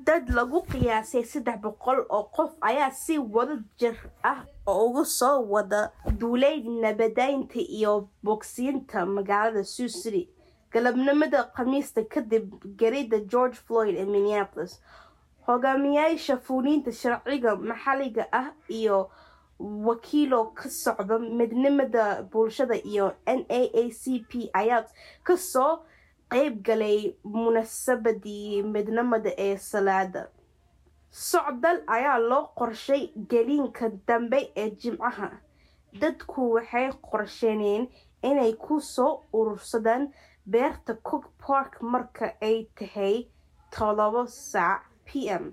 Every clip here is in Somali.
dad lagu qiyaasay saddex boqol oo qof ayaa si wada jir ah uga soo wada duulay nabadeynta iyo bogsiinta magaalada sioux city galabnimada khamiista kadib garida george floyd ee minneapolis hogaamiyaasha fuuliinta sharciga maxalliga ah iyo wakiilo ka socda midnimada bulshada iyo n a a c p ayaa kasoo qeyb galay munaasabadii midnimada ee salaada socdal ayaa loo qorshay geliinka dambe ee jimcaha dadku waxay qorsheeneen inay ku soo urursadaan beerta cook park marka ay tahay todobo saac p m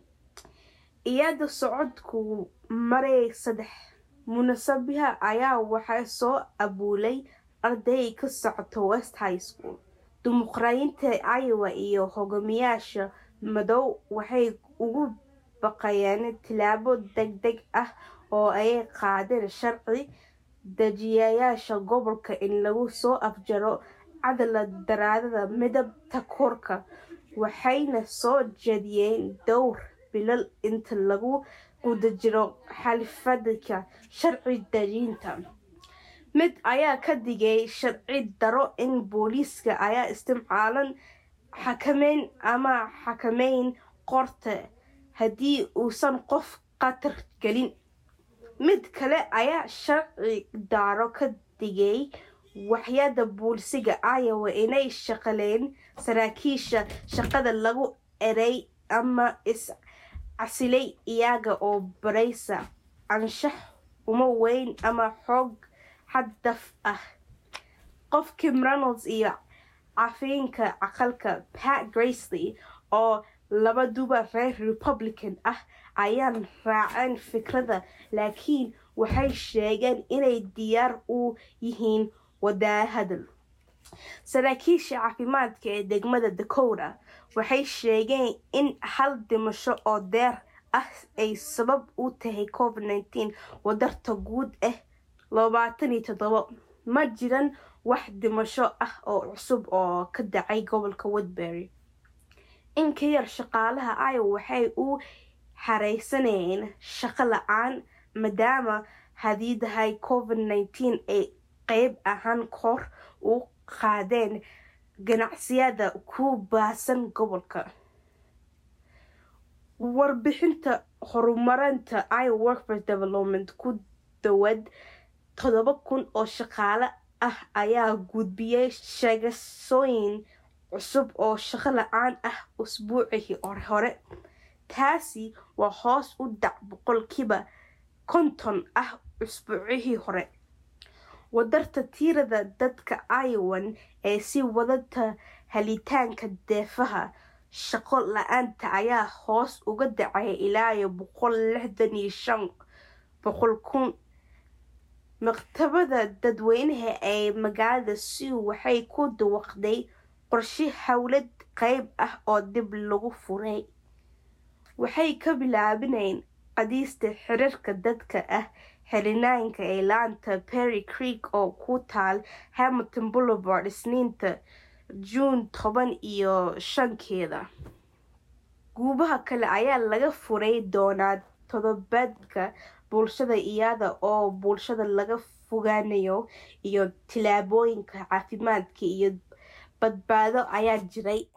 iyada socodku maray saddex munaasabaha ayaa waxaa soo abuulay arday ka socota west high school dimuqraadiinta iowa iyo hogaamiyaasha madow waxay ugu baqayeen tilaabo deg deg ah oo ay qaadeen sharci dejiyayaasha gobolka in lagu soo afjaro cadalad daraadada midabta koorka waxayna soo jeediyeen dhowr bilal inta lagu guda jiro xalifadka sharci dejinta mid ayaa ka digay sharci daro in booliiska ayaa isticmaalan xakameyn ama xakameyn qorta haddii uusan qof khatar gelin mid kale ayaa sharci daro ka digay waxyada boolisiga iowa inay shaqaleen saraakiisha shaqada lagu eray ama is casilay iyaga oo baraysa anshax uma weyn ama xoog xaddaf ah qof kim ronalds iyo cafeenka aqalka pat gracely oo labaduba reer republican ah ayaan raaceen fikradda laakiin waxay sheegeen inay diyaar u yihiin wadaahadal saraakiisha caafimaadka ee degmada dakota waxay sheegeen in hal dhimasho oo deer ah ay sabab u tahay covid nteen wadarta guud ah labaatan iyo toddobo ma jiran wax dhimasho ah oo cusub oo ka dhacay gobolka woodbury in ka yar shaqaalaha iowa waxay u xareysanayeen shaqo la-aan maadaama hadiidahay covid nteen ay qeyb ahaan kor u qaadeen ganacsiyada ku baasan gobolka warbixinta horumarinta iowa workforce development ku dawad todoba kun oo shaqaale ah ayaa gudbiyay sheegasooyin cusub oo shaqo la-aan ah usbuucii hore taasi waa hoos u dhac boqolkiiba konton ah usbuucihii hore wadarta tiirada dadka iowan ee si wadata helitaanka deefaha shaqo la-aanta ayaa hoos uga dhacay ilaayo boqol lixdan iyo shan boqol kun maktabada dadweynaha ee magaalada siw waxay ku dawaqday qorshe howlad qeyb ah oo dib lagu furay waxay ka bilaabineen qadiista xiriirka dadka ah xirinaanka ee laanta perry creek oo ku taal hamilton boulevard isniinta juun toban iyo shankeeda guubaha kale ayaa laga furay doonaa todobaadka bulshada iyada oo bulshada laga fogaanayo iyo tilaabooyinka caafimaadka iyo badbaado ayaa jiray